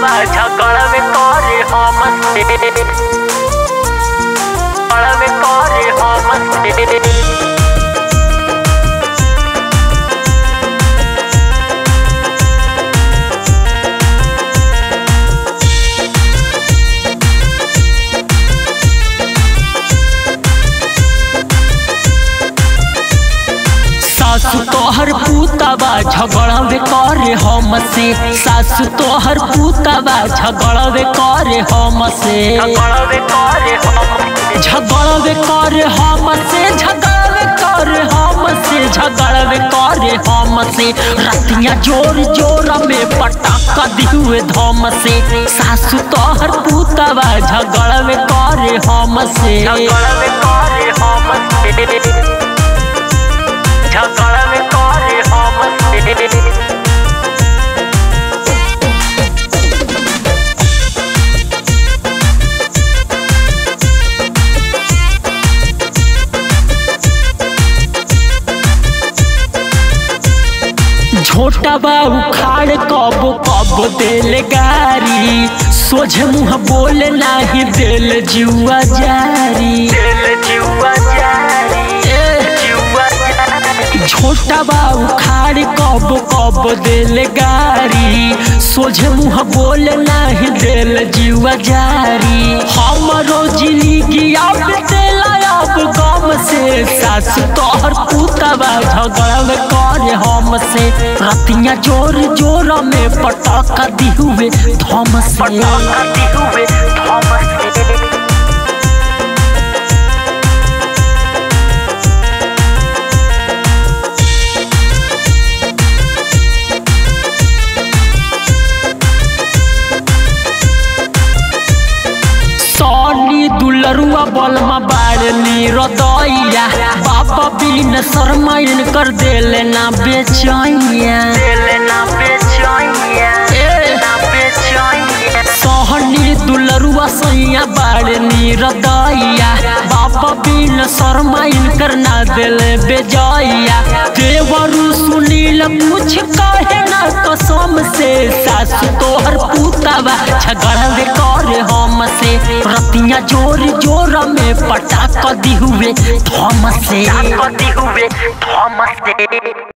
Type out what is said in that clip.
बा झगड़वे करे हमसे झगड़वे करे हमसे सासु तोहर पूतबा झगड़वे करे हमसे सासु तोहर पूतबा झगड़वे करे हमसे झगड़वे करे हमसे झगड़वे करे हमसे झगड़वे करे हमसे झगड़वे करे हमसे रतिया जोर जोर में पटाखा दिहुए धम से सासु तोहर पूतबा झगड़वे करे हमसे झगड़वे करे हमसे झगड़वे करे हमसे छोटा बाबू खाड़ कब कब दिल गारी सोझ मुँह बोल नाही दिल जुआ जारी दिल जुआ जारी जुआ जारी छोटा बाबू खाड़ कब कब दिल गारी सोझ मुँह बोल नाही दिल जुआ जारी हमरो जिंदगी अब दिल अब गम से सास तोहर पुतबा झगड़ल करे हमसे रतिया जोर जोर में पटाखा दिहुए धम से पटाखा दिहुए धम से सोनी दुलरुआ बलमा बाड़नी रदैया बाबा बिन शर्माइन कर देले ना बेचैया देले ना बेचैया ना बेचैया सोहनी दुलरुआ सैया बाड़नी रदैया बाबा बिन शर्माइन कर ना देले बेजैया देवरु सुनील कुछ कहे ना कसम से सासु तोहर पुतबा झगड़वे करे हमसे रतिया जोर जोर में पटाख दिहुए थम से दिहुए थम से